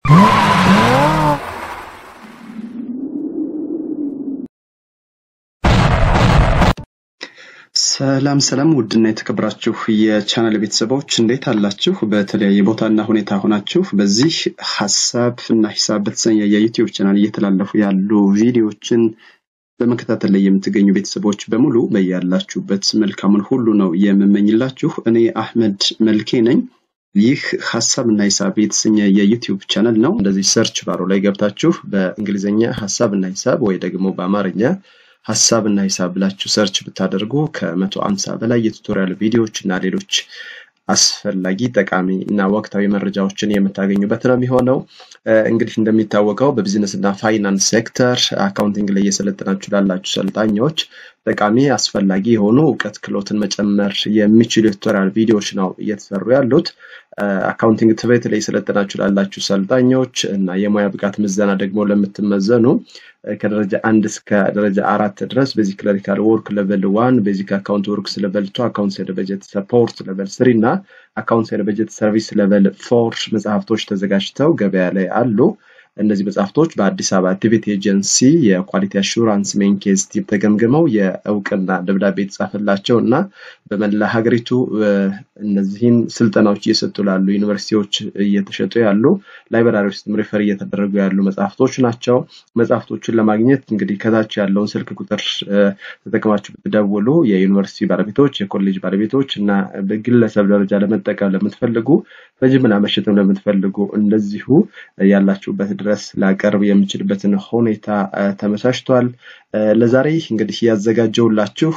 ሰላም ሰላም ውድና የተከበራችሁ የቻናል ቤተሰቦች እንዴት አላችሁ? በተለያየ ቦታና ሁኔታ ሆናችሁ በዚህ ሀሳብ እና ሂሳብ በተሰኘ የዩቲዩብ ቻናል እየተላለፉ ያሉ ቪዲዮዎችን በመከታተል ላይ የምትገኙ ቤተሰቦች በሙሉ በያላችሁበት መልካሙን ሁሉ ነው የምመኝላችሁ። እኔ አህመድ መልኬ ነኝ። ይህ ሀሳብ እና ሂሳብ የተሰኘ የዩቲዩብ ቻናል ነው። እንደዚህ ሰርች ባሮ ላይ ገብታችሁ በእንግሊዝኛ ሀሳብ እና ሂሳብ ወይ ደግሞ በአማርኛ ሀሳብ እና ሂሳብ ብላችሁ ሰርች ብታደርጉ ከመቶ አምሳ በላይ የቱቶሪያል ቪዲዮዎች እና ሌሎች አስፈላጊ ጠቃሚ እና ወቅታዊ መረጃዎችን የምታገኙበት ነው የሚሆነው። እንግዲህ እንደሚታወቀው በቢዝነስ እና ፋይናንስ ሴክተር አካውንቲንግ ላይ እየሰለጠናችሁ ላላችሁ ሰልጣኞች ጠቃሚ አስፈላጊ የሆኑ እውቀት ክህሎትን መጨመር የሚችሉ የቱቶሪያል ቪዲዮዎች ነው እየተሰሩ ያሉት። አካውንቲንግ ትምህርት ላይ የሰለጠናችሁ ላላችሁ ሰልጣኞች እና የሙያ ብቃት ምዘና ደግሞ ለምትመዘኑ ከደረጃ አንድ እስከ ደረጃ አራት ድረስ ቤዚክ ክለሪካል ወርክ ሌቨል ዋን፣ ቤዚክ አካውንት ወርክስ ሌቨል ቱ፣ አካውንት ኤንድ በጀት ሰፖርት ሌቨል ስሪ እና አካውንት ኤንድ በጀት ሰርቪስ ሌቨል ፎር መጽሐፍቶች ተዘጋጅተው ገበያ ላይ አሉ። እነዚህ መጽሐፍቶች በአዲስ አበባ አክቲቪቲ ኤጀንሲ የኳሊቲ አሹራንስ ሜን ኬዝ ቲም ተገምግመው የእውቅና ደብዳቤ የተጻፈላቸው እና በመላ ሀገሪቱ እነዚህን ስልጠናዎች እየሰጡ ላሉ ዩኒቨርሲቲዎች እየተሸጡ ያሉ ላይብራሪ ውስጥም ሪፈር እየተደረጉ ያሉ መጽሐፍቶች ናቸው። መጽሐፍቶቹን ለማግኘት እንግዲህ ከታች ያለውን ስልክ ቁጥር ተጠቅማችሁ ብትደውሉ የዩኒቨርሲቲ ባለቤቶች፣ የኮሌጅ ባለቤቶች እና በግለሰብ ደረጃ ለመጠቀም ለምትፈልጉ በጅምላ መሸጥም ለምትፈልጉ እንደዚሁ ያላችሁበት ድረስ ላቀርብ የምችልበትን ሁኔታ ተመቻችቷል። ለዛሬ እንግዲህ ያዘጋጀውላችሁ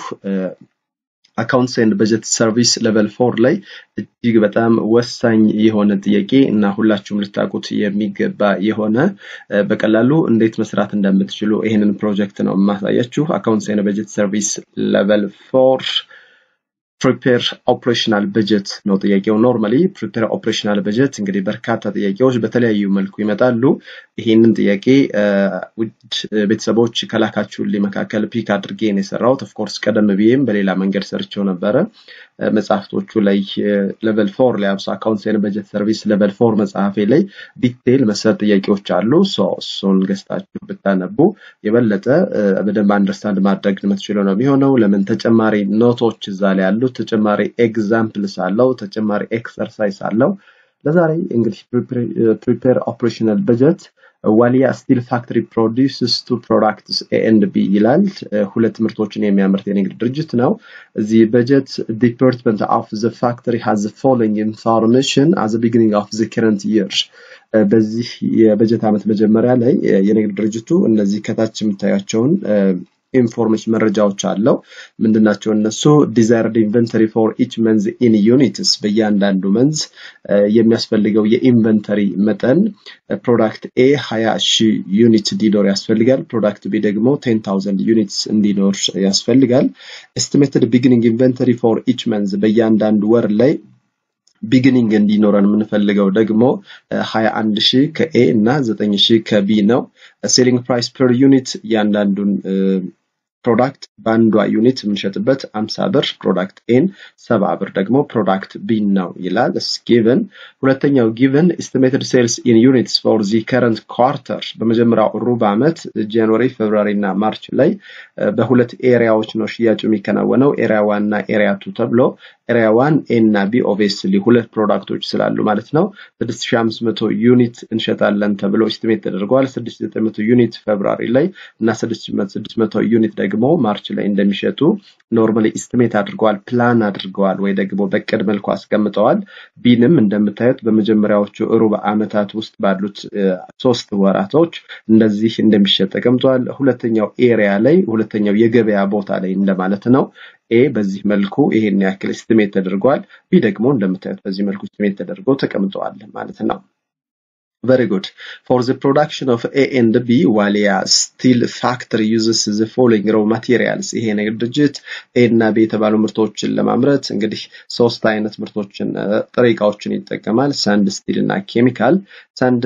አካውንትስ ኤንድ በጀት ሰርቪስ ሌቨል ፎር ላይ እጅግ በጣም ወሳኝ የሆነ ጥያቄ እና ሁላችሁም ልታውቁት የሚገባ የሆነ በቀላሉ እንዴት መስራት እንደምትችሉ ይህንን ፕሮጀክት ነው የማሳያችሁ። አካውንትስ ኤንድ በጀት ሰርቪስ ሌቨል ፎር ፕሪፔር ኦፕሬሽናል በጀት ነው ጥያቄው። ኖርማሊ ፕሪፔር ኦፕሬሽናል በጀት እንግዲህ በርካታ ጥያቄዎች በተለያዩ መልኩ ይመጣሉ። ይህንን ጥያቄ ውድ ቤተሰቦች ከላካችሁልኝ መካከል ፒክ አድርጌ ነው የሰራሁት። ኦፍኮርስ ቀደም ብዬም በሌላ መንገድ ሰርቸው ነበረ። መጽሐፍቶቹ ላይ ሌቨል ፎር ላይ አብሶ አካውንትስ ኤንድ በጀት ሰርቪስ ሌቨል ፎር መጽሐፌ ላይ ዲቴይል መሰል ጥያቄዎች አሉ። እሱን ገዝታችሁ ብታነቡ የበለጠ በደንብ አንደርስታንድ ማድረግ የምትችለው ነው የሚሆነው። ለምን ተጨማሪ ኖቶች እዛ ላይ ያሉ ተጨማሪ ኤግዛምፕልስ አለው፣ ተጨማሪ ኤክሰርሳይዝ አለው። ለዛሬ እንግዲህ ፕሪፔር ኦፕሬሽናል በጀት ዋሊያ ስቲል ፋክተሪ ፕሮዲውስስ ቱ ፕሮዳክትስ ኤ ኤንድ ቢ ይላል። ሁለት ምርቶችን የሚያመርት የንግድ ድርጅት ነው። እዚህ በጀት ዲፓርትመንት ኦፍ ዘ ፋክተሪ ሃዝ ፎሎዊንግ ኢንፎርሜሽን አዝ ቢጊኒንግ ኦፍ ዘ ከረንት ይር በዚህ የበጀት ዓመት መጀመሪያ ላይ የንግድ ድርጅቱ እነዚህ ከታች የምታያቸውን ኢንፎርሜሽን መረጃዎች አለው። ምንድናቸው እነሱ? ዲዛይርድ ኢንቨንተሪ ፎር ኢች መንዝ ኢን ዩኒትስ በእያንዳንዱ መንዝ የሚያስፈልገው የኢንቨንተሪ መጠን ፕሮዳክት ኤ ሀያ ሺህ ዩኒት እንዲኖር ያስፈልጋል። ፕሮዳክት ቢ ደግሞ ቴን ታውዘንድ ዩኒትስ እንዲኖር ያስፈልጋል። ኤስቲሜትድ ቢጊኒንግ ኢንቨንተሪ ፎር ኢች መንዝ በእያንዳንዱ ወር ላይ ቢግኒንግ እንዲኖረን የምንፈልገው ደግሞ ሀያ አንድ ሺህ ከኤ እና ዘጠኝ ሺህ ከቢ ነው። ሴሊንግ ፕራይስ ፐር ዩኒት እያንዳንዱን ፕሮዳክት በአንዷ ዩኒት የምንሸጥበት አምሳ ብር ፕሮዳክት ኤን ሰባ ብር ደግሞ ፕሮዳክት ቢን ነው ይላል ጊቨን ሁለተኛው ጊቨን ኤስቲሜትድ ሴልስ ኢን ዩኒትስ ፎር ዚ ከረንት ኳርተር በመጀመሪያው ሩብ ዓመት ጃንዋሪ ፌብሩዋሪ እና ማርች ላይ በሁለት ኤሪያዎች ነው ሽያጩ የሚከናወነው ኤሪያ ዋን እና ኤሪያ ቱ ተብሎ ኤሪያ ዋን ኤ እና ቢ ኦብቪየስሊ ሁለት ፕሮዳክቶች ስላሉ ማለት ነው 6500 ዩኒት እንሸጣለን ተብሎ ኤስቲሜት ተደርገዋል 6900 ዩኒት ፌብሩዋሪ ላይ እና 6600 ዩኒት ደግሞ ማርች ላይ እንደሚሸጡ ኖርማሊ ኢስቲሜት አድርገዋል ፕላን አድርገዋል ወይ ደግሞ በቅድ መልኩ አስቀምጠዋል ቢንም እንደምታዩት በመጀመሪያዎቹ ሩብ ዓመታት ውስጥ ባሉት ሶስት ወራቶች እንደዚህ እንደሚሸጥ ተቀምጧል ሁለተኛው ኤሪያ ላይ ሁለተኛው የገበያ ቦታ ላይ እንደማለት ነው ኤ በዚህ መልኩ ይሄን ያክል ስቲሜት ተደርጓል ቢ ደግሞ እንደምታዩት በዚህ መልኩ ስቲሜት ተደርጎ ተቀምጠዋል ማለት ነው Very good. For the production of A and B, Walia Steel Factory uses the following raw materials. ይሄ ንግድ ድርጅት ኤ እና ቢ የተባሉ ምርቶችን ለማምረት እንግዲህ ሶስት አይነት ምርቶችን ጥሬ እቃዎችን ይጠቀማል። ሳንድ፣ ስቲል እና ኬሚካል። ሳንድ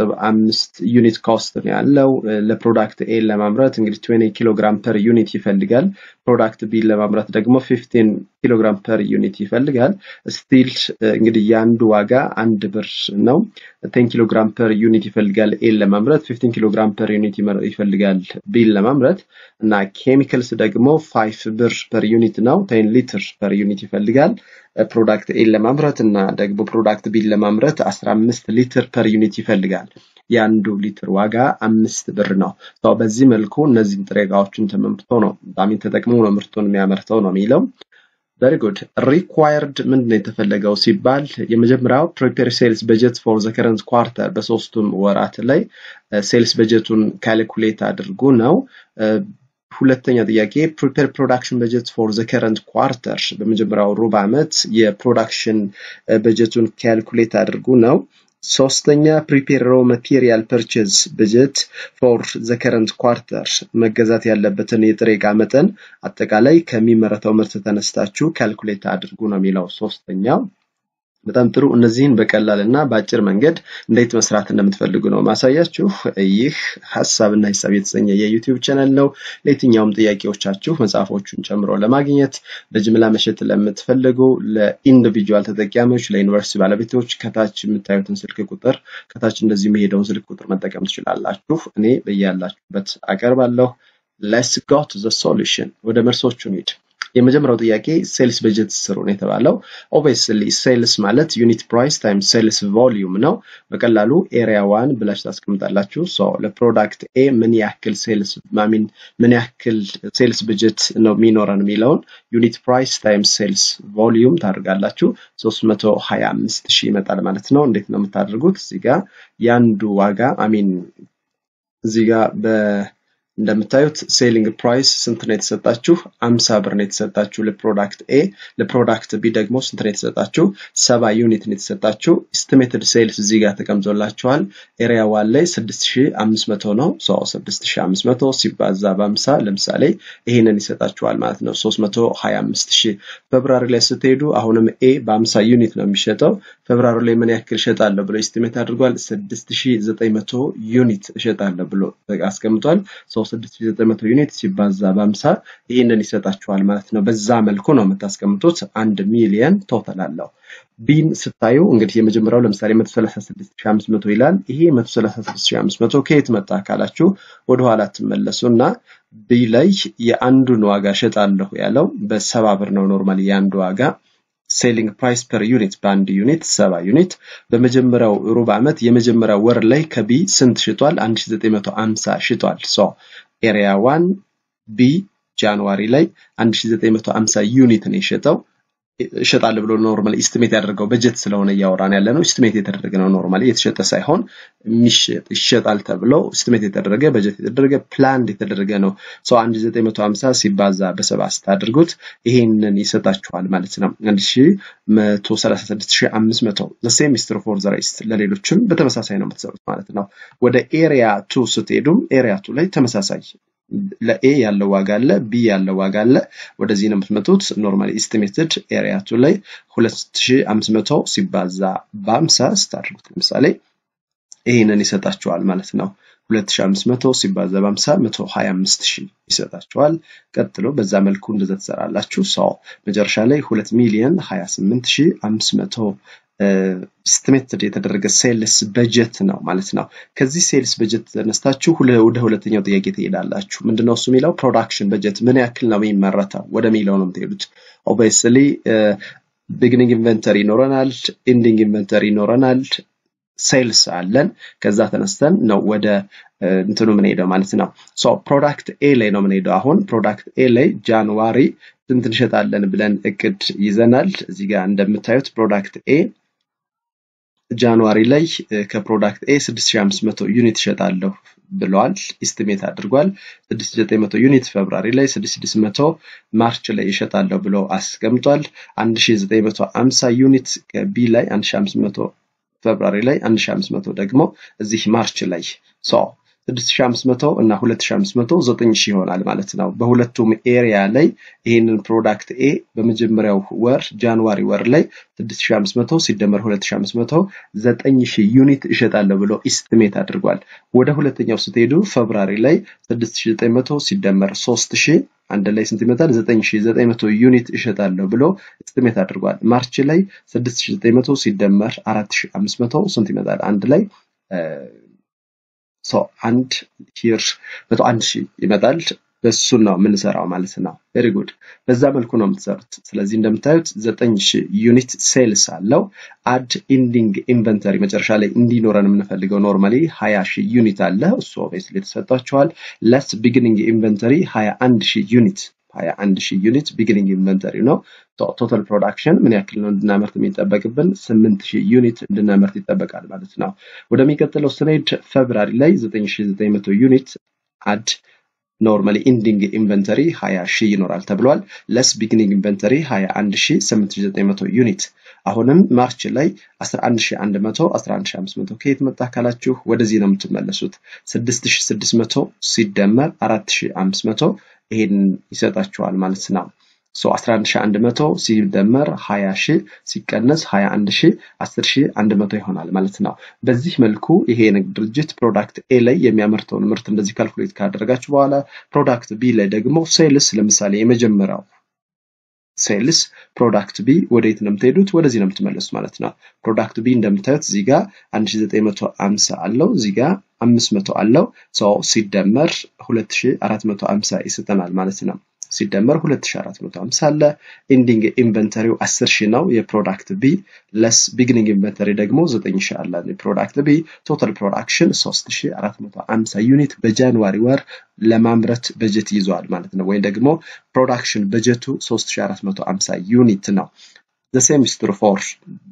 0.5 ዩኒት ኮስት ነው ያለው። ለፕሮዳክት ኤ ለማምረት እንግዲህ 20 ኪሎ ግራም ፐር ዩኒት ይፈልጋል። ፕሮዳክት ቢን ለማምረት ደግሞ 15 ኪሎግራም ፐር ዩኒት ይፈልጋል። ስቲል እንግዲህ የአንዱ ዋጋ አንድ ብር ነው። 10 ኪሎግራም ፐር ዩኒት ይፈልጋል ኤን ለማምረት 15 ኪሎግራም ፐር ዩኒት ይፈልጋል ቢን ለማምረት እና ኬሚካልስ ደግሞ 5 ብር ፐር ዩኒት ነው። 10 ሊትር ፐር ዩኒት ይፈልጋል ፕሮዳክት ኤን ለማምረት እና ደግሞ ፕሮዳክት ቢን ለማምረት 15 ሊትር ፐር ዩኒት ይፈልጋል። የአንዱ ሊትር ዋጋ አምስት ብር ነው። በዚህ መልኩ እነዚህን ጥሬ እቃዎችን ተመምርቶ ነው ዳሚን ተጠቅሞ ነው ምርቱን የሚያመርተው ነው የሚለው። ቨሪ ጉድ ሪኳየርድ ምንድን ነው የተፈለገው ሲባል የመጀመሪያው ፕሪፔር ሴልስ በጀት ፎር ዘ ከረንት ኳርተር በሶስቱም ወራት ላይ ሴልስ በጀቱን ካልኩሌት አድርጉ ነው። ሁለተኛ ጥያቄ ፕሪፔር ፕሮዳክሽን በጀት ፎር ዘ ከረንት ኳርተር በመጀመሪያው ሩብ ዓመት የፕሮዳክሽን በጀቱን ካልኩሌት አድርጉ ነው። ሶስተኛ ፕሪፔር ሮ ማቴሪያል ፐርቼዝ በጀት ፎር ዘ ከረንት ኳርተር መገዛት ያለበትን የጥሬ ዕቃ መጠን አጠቃላይ ከሚመረተው ምርት ተነስታችሁ ካልኩሌት አድርጉ ነው የሚለው ሶስተኛው። በጣም ጥሩ። እነዚህን በቀላል እና በአጭር መንገድ እንዴት መስራት እንደምትፈልጉ ነው ማሳያችሁ። ይህ ሀሳብና ሂሳብ የተሰኘ የዩቲዩብ ቻናል ነው። ለየትኛውም ጥያቄዎቻችሁ መጽሐፎቹን ጨምሮ ለማግኘት በጅምላ መሸጥ ለምትፈልጉ ለኢንዲቪጁዋል ተጠቃሚዎች፣ ለዩኒቨርሲቲ ባለቤቶች ከታች የምታዩትን ስልክ ቁጥር ከታች እንደዚህ የሚሄደውን ስልክ ቁጥር መጠቀም ትችላላችሁ። እኔ በያላችሁበት አቀርባለሁ። ሌትስ ጎ ቱ ዘ ሶሉሽን። ወደ መልሶቹ እንሂድ። የመጀመሪያው ጥያቄ ሴልስ በጀት ስሩ ነው የተባለው። ኦብቪየስሊ ሴልስ ማለት ዩኒት ፕራይስ ታይም ሴልስ ቮሊዩም ነው። በቀላሉ ኤሪያ ዋን ብላችሁ ታስቀምጣላችሁ። ሶ ለፕሮዳክት ኤ ምን ያክል ሴልስ ማሚን ምን ያክል ሴልስ በጀት ነው የሚኖረን የሚለውን ዩኒት ፕራይስ ታይም ሴልስ ቮሊዩም ታደርጋላችሁ። 325 ሺህ ይመጣል ማለት ነው። እንዴት ነው የምታደርጉት? እዚህ ጋር የአንዱ ዋጋ አሚን እዚህ ጋር በ እንደምታዩት ሴሊንግ ፕራይስ ስንት ነው የተሰጣችሁ? አምሳ ብር ነው የተሰጣችሁ ለፕሮዳክት ኤ። ለፕሮዳክት ቢ ደግሞ ስንት ነው የተሰጣችሁ? ሰባ ዩኒት ነው የተሰጣችሁ። ኤስቲሜትድ ሴልስ እዚህ ጋር ተቀምጦላችኋል። ኤሪያ ዋን ላይ 6500 ነው። ሶ 6500 ሲባዛ በ50 ለምሳሌ ይሄንን ይሰጣችኋል ማለት ነው 325 ሺህ። ፌብራሪ ላይ ስትሄዱ አሁንም ኤ በ50 ዩኒት ነው የሚሸጠው። ፌብራሪ ላይ ምን ያክል እሸጣለሁ ብሎ ኤስቲሜት አድርጓል። 6900 ዩኒት እሸጣለሁ ብሎ አስቀምጧል። 6900 ዩኒት ሲባዛ በ50 ይህንን ይሰጣችኋል ማለት ነው። በዛ መልኩ ነው የምታስቀምጡት። አንድ ሚሊየን ቶታል አለው። ቢን ስታዩ እንግዲህ የመጀመሪያው ለምሳሌ 136500 ይላል። ይሄ 136500 ከየት መጣ ካላችሁ ወደኋላ ትመለሱ እና ቢ ላይ የአንዱን ዋጋ ሸጣለሁ ያለው በሰባ ብር ነው። ኖርማሊ የአንዱ ዋጋ ሴሊንግ ፕራይስ ፐር ዩኒት በአንድ ዩኒት ሰባ ዩኒት በመጀመሪያው ሩብ ዓመት የመጀመሪያው ወር ላይ ከቢ ስንት ሽጧል? 1950 ሽጧል። ሶ ኤሪያ ዋን ቢ ጃንዋሪ ላይ 1950 ዩኒት ነው የሸጠው። እሸጣለሁ ብሎ ኖርማሊ ኢስቲሜት ያደረገው በጀት ስለሆነ እያወራን ያለ ነው። ኢስቲሜት የተደረገ ነው። ኖርማሊ የተሸጠ ሳይሆን ይሸጣል ተብሎ ኢስቲሜት የተደረገ በጀት የተደረገ ፕላን የተደረገ ነው። ሰው 1950 ሲባዛ በሰባ ስታደርጉት ይሄንን ይሰጣችኋል ማለት ነው። 136500 ዘሴም ሚስትር ፎር ዘ ሬስት ለሌሎችም በተመሳሳይ ነው የምትሰሩት ማለት ነው። ወደ ኤሪያ ቱ ስትሄዱም ኤሪያ ቱ ላይ ተመሳሳይ ለኤ ያለው ዋጋ አለ፣ ቢ ያለው ዋጋ አለ። ወደዚህ ነው የምትመጡት። ኖርማሊ ኢስቲሜትድ ኤሪያ ቱ ላይ 2500 ሲባዛ በ50 ስታደርጉት ለምሳሌ ይህንን ይሰጣችኋል ማለት ነው። 2500 ሲባዛ በ50 125000 ይሰጣችኋል። ቀጥሎ በዛ መልኩ እንደዛ ትሰራላችሁ። ሰው መጨረሻ ላይ 2 ሚሊዮን 28500 ስትሜትድ የተደረገ ሴልስ በጀት ነው ማለት ነው። ከዚህ ሴልስ በጀት ተነስታችሁ ወደ ሁለተኛው ጥያቄ ትሄዳላችሁ። ምንድነው እሱ የሚለው ፕሮዳክሽን በጀት ምን ያክል ነው የሚመረተው ወደሚለው ነው የምትሄዱት። ኦብቪየስሊ ቢግኒንግ ኢንቨንተሪ ይኖረናል፣ ኢንዲንግ ኢንቨንተሪ ይኖረናል፣ ሴልስ አለን። ከዛ ተነስተን ነው ወደ እንትኑ የምንሄደው ማለት ነው። ሶ ፕሮዳክት ኤ ላይ ነው የምንሄደው። አሁን ፕሮዳክት ኤ ላይ ጃንዋሪ ስንት እንሸጣለን ብለን እቅድ ይዘናል። እዚህ ጋር እንደምታዩት ፕሮዳክት ኤ ጃንዋሪ ላይ ከፕሮዳክት ኤ 6500 ዩኒት ይሸጣለሁ ብለዋል። ኢስቲሜት አድርጓል። 6900 ዩኒት ፌብራሪ ላይ 6600 ማርች ላይ ይሸጣለሁ ብሎ አስቀምጧል። 1950 ዩኒት ቢ ላይ 1500 ፌብራሪ ላይ 1500 ደግሞ እዚህ ማርች ላይ ሶ 6500 እና 2500 9000 ይሆናል ማለት ነው። በሁለቱም ኤሪያ ላይ ይህንን ፕሮዳክት ኤ በመጀመሪያው ወር ጃንዋሪ ወር ላይ 6500 ሲደመር 2500 9000 ዩኒት እሸጣለሁ ብሎ ኢስቲሜት አድርጓል። ወደ ሁለተኛው ስትሄዱ ፌብራሪ ላይ 6900 ሲደመር 3000 አንድ ላይ ስንት ይመጣል? 9900 ዩኒት እሸጣለሁ ብሎ ኢስቲሜት አድርጓል። ማርች ላይ 6900 ሲደመር 4500 ስንት ይመጣል? አንድ ላይ ሰው አንድ ሂር መቶ አንድ ሺህ ይመጣል። በሱን ነው የምንሰራው ማለት ነው። ቬሪ ጉድ። በዛ መልኩ ነው የምትሰሩት። ስለዚህ እንደምታዩት ዘጠኝ ሺህ ዩኒት ሴልስ አለው። አድ ኢንዲንግ ኢንቨንተሪ መጨረሻ ላይ እንዲኖረን የምንፈልገው ኖርማሊ ሀያ ሺህ ዩኒት አለ። እሱ ኦብቪየስሊ ተሰጥቷቸዋል። ለስ ቢግኒንግ ኢንቨንተሪ ሀያ አንድ ሺህ ዩኒት ሀያ አንድ ሺህ ዩኒት ቢግኒንግ ኢንቨንተሪ ነው። ቶታል ፕሮዳክሽን ምን ያክል ነው እንድናመርት የሚጠበቅብን? ስምንት ሺህ ዩኒት እንድናመርት ይጠበቃል ማለት ነው። ወደሚቀጥለው ስንሄድ ፌብራሪ ላይ ዘጠኝ ሺህ ዘጠኝ መቶ ዩኒት አድ ኖርማሊ ኢንዲንግ ኢንቨንተሪ 20 ሺህ ይኖራል ተብሏል። ለስ ቢግኒንግ ኢንቨንተሪ 21890 ዩኒት። አሁንም ማርች ላይ 11100 11500 ከየት መጣ ካላችሁ ወደዚህ ነው የምትመለሱት። 6600 ሲደመር 4500 ይሄን ይሰጣችኋል ማለት ነው። ሶ 11100 ሲደመር 20 ሺህ ሲቀነስ 21 ሺህ 10 ሺህ 100 ይሆናል ማለት ነው። በዚህ መልኩ ይሄ የንግድ ድርጅት ፕሮዳክት ኤ ላይ የሚያመርተውን ምርት እንደዚህ ካልኩሌት ካደረጋችሁ በኋላ ፕሮዳክት ቢ ላይ ደግሞ ሴልስ ለምሳሌ የመጀመሪያው ሴልስ ፕሮዳክት ቢ ወደየት ነው የምትሄዱት? ወደዚህ ነው የምትመለሱት ማለት ነው። ፕሮዳክት ቢ እንደምታዩት እዚህ ጋር 1950 አለው፣ እዚህ ጋር 500 አለው። ሰው ሲደመር 2450 ይሰጠናል ማለት ነው። ሲደመር 2450 አለ። ኢንዲንግ ኢንቨንተሪው 10 ሺህ ነው የፕሮዳክት ቢ ለስ ቢግኒንግ ኢንቨንተሪ ደግሞ 9 ሺህ አለ የፕሮዳክት ቢ ቶታል ፕሮዳክሽን 3450 ዩኒት በጃንዋሪ ወር ለማምረት በጀት ይዘዋል ማለት ነው። ወይም ደግሞ ፕሮዳክሽን በጀቱ 3450 ዩኒት ነው። ዘ ሴም ኢዝ ትሩ ፎር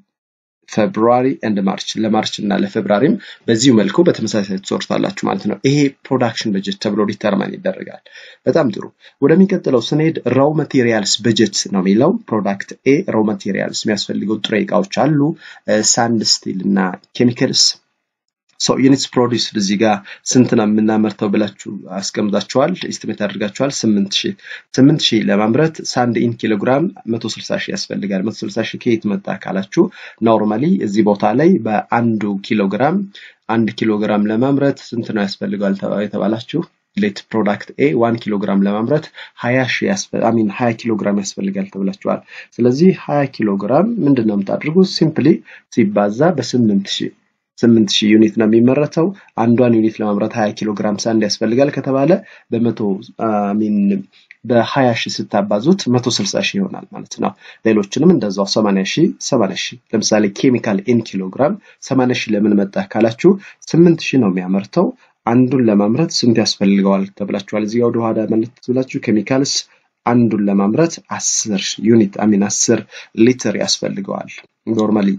ፌብሩዋሪ ኤንድ ማርች ለማርች እና ለፌብራሪም በዚሁ መልኩ በተመሳሳይ ትሶርታላችሁ ማለት ነው። ይሄ ፕሮዳክሽን በጀት ተብሎ ዲተርማን ይደረጋል። በጣም ጥሩ። ወደሚቀጥለው ስንሄድ ራው ማቴሪያልስ በጀት ነው የሚለው ፕሮዳክት ኤ ራው ማቴሪያልስ የሚያስፈልገው ጥሬ እቃዎች አሉ፣ ሳንድ ስቲል እና ኬሚካልስ ሶ ዩኒትስ ፕሮዲውስድ እዚህ ጋር ስንት ነው የምናመርተው ብላችሁ አስቀምጣችኋል፣ ኢስቲሜት አድርጋችኋል። ስምንት ሺህ ስምንት ሺህ ለማምረት ሳንድ ኢን ኪሎግራም መቶ ስልሳ ሺህ ያስፈልጋል። መቶ ስልሳ ሺህ ከየት መጣ ካላችሁ ኖርማሊ እዚህ ቦታ ላይ በአንዱ ኪሎግራም አንድ ኪሎግራም ለማምረት ስንት ነው ያስፈልጋል የተባላችሁ ሌት ፕሮዳክት ኤ ዋን ኪሎ ግራም ለማምረት ሀያ ሺህ ሚን ሀያ ኪሎ ግራም ያስፈልጋል ተብላችኋል። ስለዚህ ሀያ ኪሎ ግራም ምንድን ነው የምታደርጉት? ሲምፕሊ ሲባዛ በስምንት ሺህ ስምንት ሺህ ዩኒት ነው የሚመረተው። አንዷን ዩኒት ለማምረት 20 ኪሎ ግራም ሳንድ ያስፈልጋል ከተባለ በመቶ ሚን በ20 ሺህ ስታባዙት 160 ሺህ ይሆናል ማለት ነው። ሌሎችንም እንደዛው 80 ሺህ 80 ሺህ ለምሳሌ ኬሚካል ኢን ኪሎ ግራም 80 ሺህ ለምን መጣ ካላችሁ 8 ሺህ ነው የሚያመርተው። አንዱን ለማምረት ስንት ያስፈልገዋል ተብላችኋል። እዚህ ወደ ኋላ መለስ ብላችሁ ኬሚካልስ አንዱን ለማምረት 10 ዩኒት አሚን 10 ሊትር ያስፈልገዋል ኖርማሊ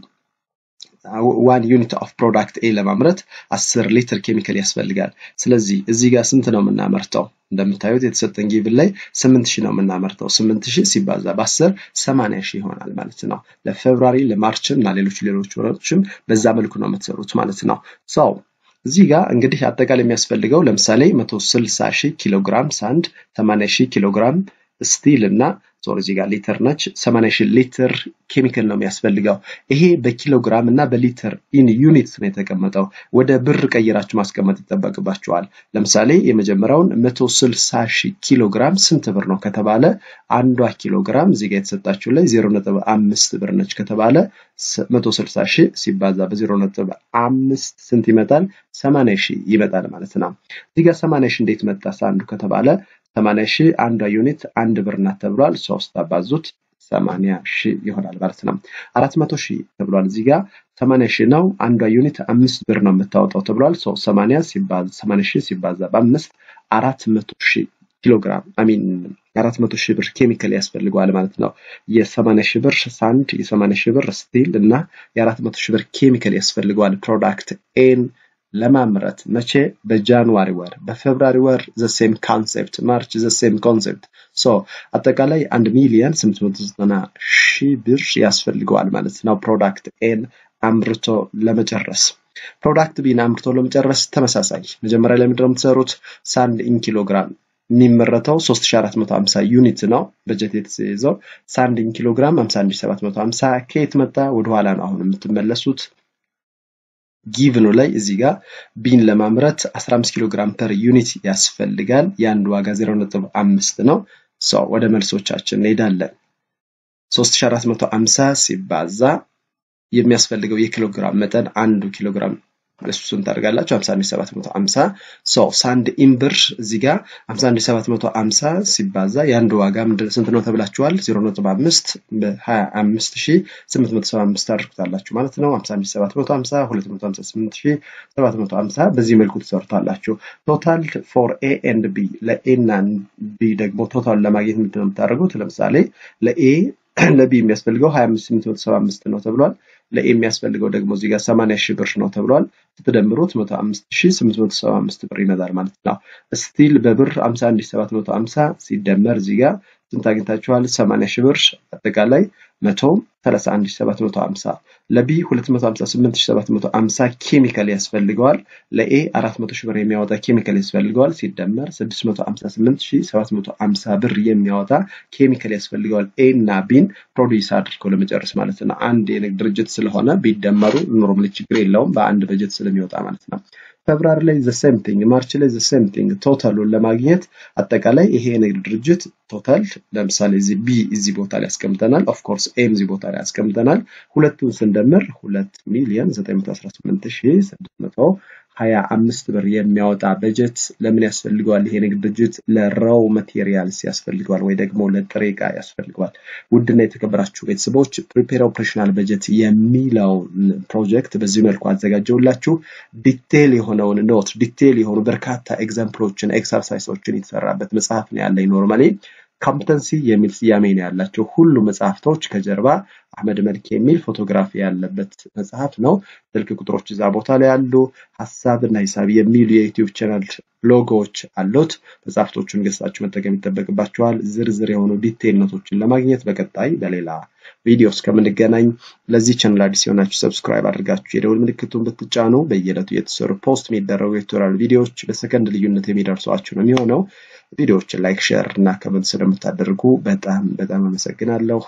ዋን ዩኒት ኦፍ ፕሮዳክት ኤ ለማምረት 10 ሊትር ኬሚካል ያስፈልጋል። ስለዚህ እዚህ ጋር ስንት ነው የምናመርተው? እንደምታዩት የተሰጠን ጊቭን ላይ 8000 ነው የምናመርተው። 8000 ሲባዛ በ10 80 ሺህ ይሆናል ማለት ነው። ለፌብራሪ ለማርች እና ሌሎች ሌሎች ወሮችም በዛ መልኩ ነው የምትሰሩት ማለት ነው። ሰው እዚህ ጋር እንግዲህ አጠቃላይ የሚያስፈልገው ለምሳሌ 160 ሺህ ኪሎ ግራም ሳንድ፣ 80 ሺህ ኪሎ ግራም ስቲል እና ዞር እዚህ ጋር ሊትር ነች 80 ሺህ ሊትር ኬሚካል ነው የሚያስፈልገው። ይሄ በኪሎግራም እና በሊትር ኢን ዩኒት ነው የተቀመጠው። ወደ ብር ቀይራችሁ ማስቀመጥ ይጠበቅባችኋል። ለምሳሌ የመጀመሪያውን 160 ሺህ ኪሎ ግራም ስንት ብር ነው ከተባለ አንዷ ኪሎ ግራም እዚህ ጋር የተሰጣችሁ ላይ 0.5 ብር ነች ከተባለ 160 ሺህ ሲባዛ በ0.5 ስንት ይመጣል? 80 ሺህ ይመጣል ማለት ነው። እዚህ ጋር 80 ሺህ እንዴት መጣ አንዱ ከተባለ 80 ሺህ አንዷ ዩኒት አንድ ብር ናት ተብሏል። ሶስት አባዙት 80 ሺህ ይሆናል ማለት ነው። 400 ሺህ ተብሏል። እዚህ ጋር 80 ሺህ ነው። አንዷ ዩኒት አምስት ብር ነው የምታወጣው ተብሏል። 80 ሲባዛ 80 ሺህ ሲባዛ በአምስት 400 ሺህ ኪሎ ግራም አሚን 400 ሺህ ብር ኬሚካል ያስፈልገዋል ማለት ነው። የ80 ሺህ ብር ሳንድ፣ የ80 ሺህ ብር ስቲል እና የ400 ሺህ ብር ኬሚካል ያስፈልገዋል ፕሮዳክት ኤን ለማምረት መቼ? በጃንዋሪ ወር። በፌብራሪ ወር ዘሴም ኮንሴፕት፣ ማርች ዘሴም ኮንሴፕት። ሶ አጠቃላይ አንድ ሚሊዮን 890 ሺህ ብር ያስፈልገዋል ማለት ነው ፕሮዳክት ኤን አምርቶ ለመጨረስ። ፕሮዳክት ቢን አምርቶ ለመጨረስ ተመሳሳይ መጀመሪያ ላይ ምንድነው የምትሰሩት? ሳንድ ኢን ኪሎግራም የሚመረተው 3450 ዩኒት ነው በጀት የተያዘው። ሳንድ ኢን ኪሎግራም 51750 ከየት መጣ? ወደኋላ ነው አሁን የምትመለሱት። ጊቭኑ ላይ እዚህ ጋር ቢን ለማምረት 15 ኪሎ ግራም ፐር ዩኒት ያስፈልጋል። የአንድ ዋጋ 0.5 ነው። ሰው ወደ መልሶቻችን እንሄዳለን። 3450 ሲባዛ የሚያስፈልገው የኪሎ ግራም መጠን አንዱ ኪሎ ግራም እሱን ታደርጋላችሁ 51750 ሰው ሳንድ ኢምብር እዚህ ጋር 51750 ሲባዛ የአንድ ዋጋ ስንት ነው ተብላችኋል? 0.5 በ25875 ታደርጉታላችሁ ማለት ነው። 51750 258750 በዚህ መልኩ ትሰርታላችሁ። ቶታል ፎር ኤ ኤንድ ቢ ለኤ እና ቢ ደግሞ ቶታል ለማግኘት ምንድን ነው የምታደርጉት? ለምሳሌ ለኤ ለቢ የሚያስፈልገው 25875 ነው ተብሏል። ለኤ የሚያስፈልገው ደግሞ እዚህ ጋር 80 ሺህ ብር ነው ተብሏል። ስትደምሩት 105875 ብር ይመጣል ማለት ነው። ስቲል በብር 51750 ሲደመር እዚህ ጋር ስንት አግኝታችኋል? 80 ሺህ ብር አጠቃላይ 131750 ለቢ 258750 ኬሚካል ያስፈልገዋል። ለኤ 400 ሺህ ብር የሚያወጣ ኬሚካል ያስፈልገዋል። ሲደመር 658750 ብር የሚያወጣ ኬሚካል ያስፈልገዋል። ኤ እና ቢን ፕሮዲስ አድርገው ለመጨረስ ማለት ነው። አንድ የንግድ ድርጅት ስለሆነ ቢደመሩ ኖርማሊ ችግር የለውም በአንድ በጀት ስለሚወጣ ማለት ነው። ፌብራሪ ላይ ዘ ሴም ቲንግ፣ ማርች ላይ ዘ ሴም ቲንግ። ቶታሉን ለማግኘት አጠቃላይ ይሄ የንግድ ድርጅት ቶታል ለምሳሌ እዚህ ቢ እዚህ ቦታ ላይ ያስቀምጠናል። ኦፍ ኮርስ ኤም እዚህ ቦታ ላይ ያስቀምጠናል። ሁለቱን ስንደምር ሁለት ሚሊዮን ዘጠኝ መቶ አስራ ስምንት ሺህ ስድስት መቶ ሀያ አምስት ብር የሚያወጣ በጀት ለምን ያስፈልገዋል? ይሄ ንግድ ድርጅት ለራው ማቴሪያልስ ያስፈልገዋል ወይ ደግሞ ለጥሬ ዕቃ ያስፈልገዋል። ውድና የተከበራችሁ ቤተሰቦች ፕሪፔር ኦፕሬሽናል በጀት የሚለውን ፕሮጀክት በዚህ መልኩ አዘጋጀውላችሁ። ዲቴል የሆነውን ኖት ዲቴል የሆኑ በርካታ ኤግዛምፕሎችን ኤክሰርሳይሶችን የተሰራበት መጽሐፍ ነው ያለኝ ኖርማሊ ካምፕተንሲ የሚል ስያሜ ነው ያላቸው ሁሉ መጽሐፍቶች ከጀርባ አህመድ መልክ የሚል ፎቶግራፊ ያለበት መጽሐፍ ነው። ስልክ ቁጥሮች እዛ ቦታ ላይ ያሉ፣ ሀሳብ እና ሂሳብ የሚሉ የዩቲዩብ ቻናል ሎጎዎች አሉት። መጽሐፍቶቹን ገዝታችሁ መጠቀም ይጠበቅባችኋል። ዝርዝር የሆኑ ዲቴይል ኖቶችን ለማግኘት በቀጣይ በሌላ ቪዲዮ እስከምንገናኝ ለዚህ ቻናል አዲስ የሆናችሁ ሰብስክራይብ አድርጋችሁ የደውል ምልክቱን ብትጫኑ በየዕለቱ የተሰሩ ፖስት የሚደረጉ የቱቶሪያል ቪዲዮዎች በሰከንድ ልዩነት የሚደርሷችሁ ነው የሚሆነው። ቪዲዮዎችን ላይክ፣ ሼር እና ከመንት ስለምታደርጉ በጣም በጣም አመሰግናለሁ።